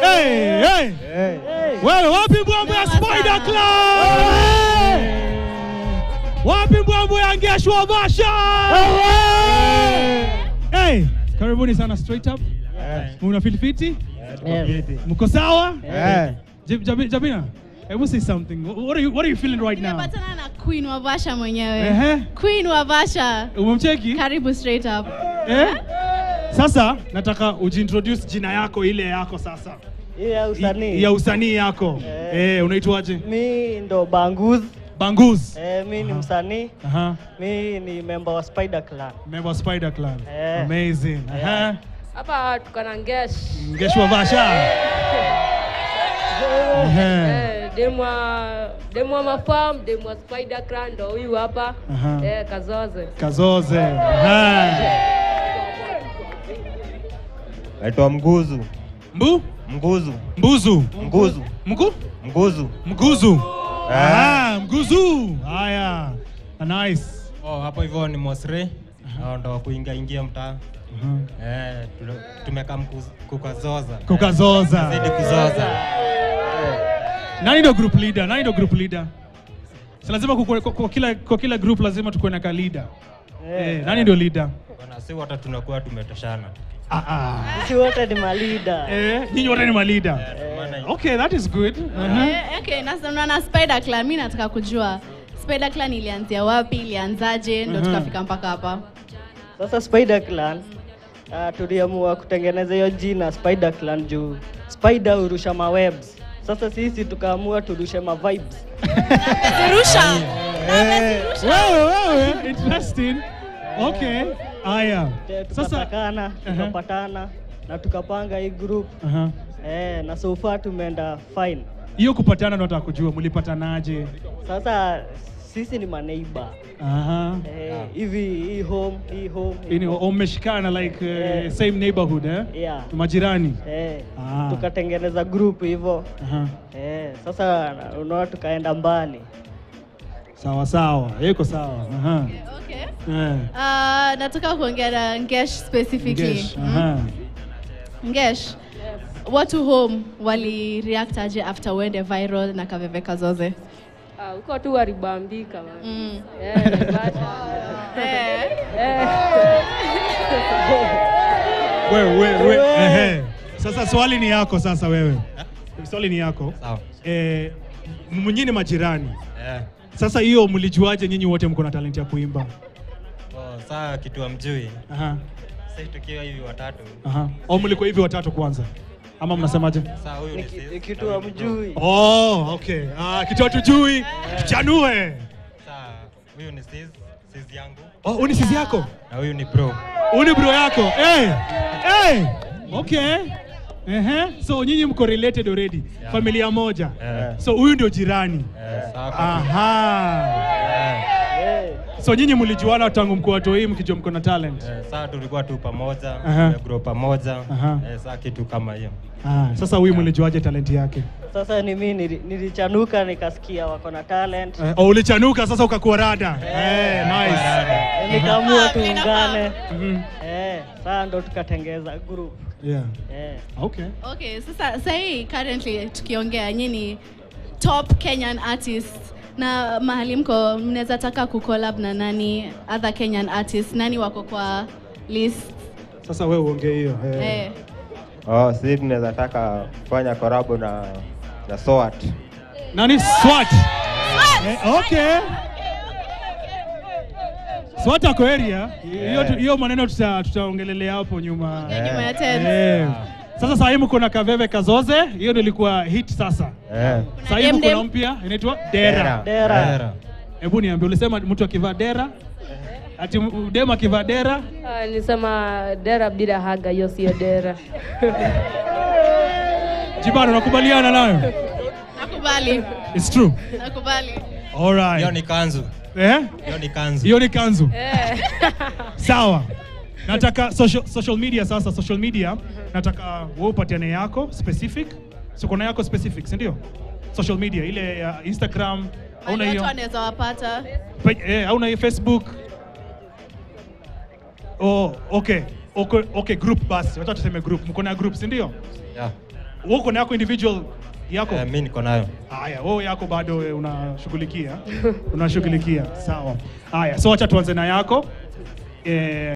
Hey, hey. Wewe wapi mbwambo ya Spider Clan? Wapi mbwambo ya Ngeshwa Basha? Hey, karibuni sana straight up. Muna feel fiti? Mko sawa? Jab- Jabi- Jabina, hebu say something. What are you what are you feeling right now? Nimepatana na Queen wa Vasha mwenyewe. Ehe. Queen wa Vasha. Umemcheki? Karibu straight up. Eh? Sasa nataka ujiintroduce jina yako ile yako sasa. Hii ya usanii. Ya usanii yako. Eh. Eh, unaitwaje? Mi ndo Banguz. Banguz. Eh, mi ni msanii. Aha. Mi ni member wa Spider Clan. Member wa Spider Clan. Eh. Amazing. Aha. hapa tuko na ngesh Ngeshwa Basha. Ehe. eh, demwa demwa mafam demwa spider clan ndo huyu hapa Aha. eh, kazoze Kazoze. Aha. Naitwa Mguzu. Mbu? Mguzu. Mbuzu. Mguzu. Mgu? Mguzu. Mguzu. Ah. Ah, mguzu. Haya. Nice. Oh, hapo hivyo ni Mosre. Hao ndo kuingia ingia mtaa. Eh, tu- tumekaa mkuz- kukazoza. Kukazoza. Zidi kuzoza. Nani ndo group leader? Nani ndo group leader? Si lazima kukue- kwa, kwa, kila, kwa kila group lazima tukuwe na ka leader. Eh, nani ndio leader? Bwana, si wote tunakuwa tumetoshana. Ah, ah. Sisi wote ni malida. Eh, nyinyi wote ni ma leader. Maana Okay, that is good. Uh-huh. Eh, okay, na na Spider Clan mimi nataka kujua Spider Clan ilianzia wapi, ilianzaje ndo Mhm. tukafika mpaka hapa. Sasa Spider Clan uh, tuliamua kutengeneza hiyo jina Spider Clan juu Spider hurusha mawebs. Sasa sisi tukaamua turushe ma vibes. Zirusha. Eh, wewe wewe interesting. Okay. Haya. Eh, Sasa Tukatakana, Aha. tukapatana na tukapanga hii group. Aha. Eh, na so far tumeenda fine. Hiyo kupatana ndo nataka kujua mlipatanaje? Sasa sisi ni maneighbor. Aha. Eh, hivi hii home, hii home. hii Ini home. umeshikana like uh, Eh. same neighborhood eh? Yeah. Majirani. Eh, Ah. tukatengeneza group hivyo. Aha. Eh, sasa unaona tukaenda mbali. Sawa sawa. Iko sawa. Aha. Okay. Eh. Uh, nataka kuongea na Ngesh specifically. Ngesh. Mm. Aha. Ngesh. Watu home wali react aje after uende viral na Kaveve Kazoze? Ah, huko tu walibambika man. Mm. eh, Naivasha. Eh. eh. Wewe wewe wewe. Ehe. Sasa swali ni yako sasa wewe. Swali ni yako. Sawa. Eh, mnyini majirani. Eh. Sasa hiyo mlijuaje nyinyi wote mko na talent ya kuimba? Oh, saa kitu amjui. Aha. Sisi tukiwa hivi watatu. Aha. Au mlikuwa hivi watatu kwanza? Ama mnasemaje? Saa huyu ni Niki- sis. Nikitu na huyu ni bro. amjui. Oh, okay. Ah, kitu hatujui. Tuchanue. Saa huyu ni sis, sis yangu. Oh, uni sisi yako? Na huyu ni bro. Uni bro yako. Eh. Eh. Okay. Ehe. So nyinyi mko related already. Yeah. Familia moja. Eh. So huyu ndio jirani. Eh, saa kwa- Aha. Eh. Eh, So nyinyi mlijuana tangu mko watoi mkijua mko na talent. Eh, saa tulikuwa tu pamoja, Aha. tumegrow pamoja. Aha. Eh, saa kitu kama hiyo. Ah, sasa huyu mlijuaje talent yake? Sasa ni mimi nili- nilichanuka nikasikia wako na talent. Eh, oh, ulichanuka sasa ukakuwa rada. Eh, nice. Eh, Nikaamua tuungane. Mhm. Eh, sasa ndo tukatengeza group. Yeah. Eh. Okay. Okay, sasa sahii currently tukiongea nyinyi top Kenyan artists na mahali mko mnaweza taka kucollab na nani other Kenyan artists nani wako kwa list Sasa wewe uongee hiyo. Eh. eh. Oh, sisi tunaweza taka kufanya korabo na na SWAT. Nani SWAT? Eh, okay. SWAT ako area. Hiyo tu- hiyo maneno tuta- tutaongelelea hapo nyuma. nyuma ya tent. Eh. Sasa sasa hivi kuna Kaveve Kazoze, hiyo ndio ilikuwa hit sasa. Eh. Sasa hivi Dem Dem. kuna mpya inaitwa Dera. Dera. Dera. Hebu niambie ulisema mtu akivaa dera? Ati m- dem akivaa dera? Ah, nilisema dera bila haga, hiyo sio dera. Jibano unakubaliana nayo? Nakubali. It's true. Nakubali. All right. Hiyo ni kanzu. Eh? Hiyo ni kanzu. Hiyo ni kanzu. Eh. Sawa. Nataka social, social media sasa, social media nataka wewe upatiane yako specific. So kuna yako specific, si ndio? Social media ile ya Instagram hauna Mahali hiyo? watu wanaweza wapata Pe- Eh, hauna hiyo Facebook? Oh, okay. Okay, okay, group basi. Wacha tuseme group. Mko na group, si ndio? Yeah. wewe uko na yako individual yako? Eh, mi niko nayo. Haya, wewe yako bado wewe unashughulikia unashughulikia, sawa. Haya, so acha tuanze na yako eh,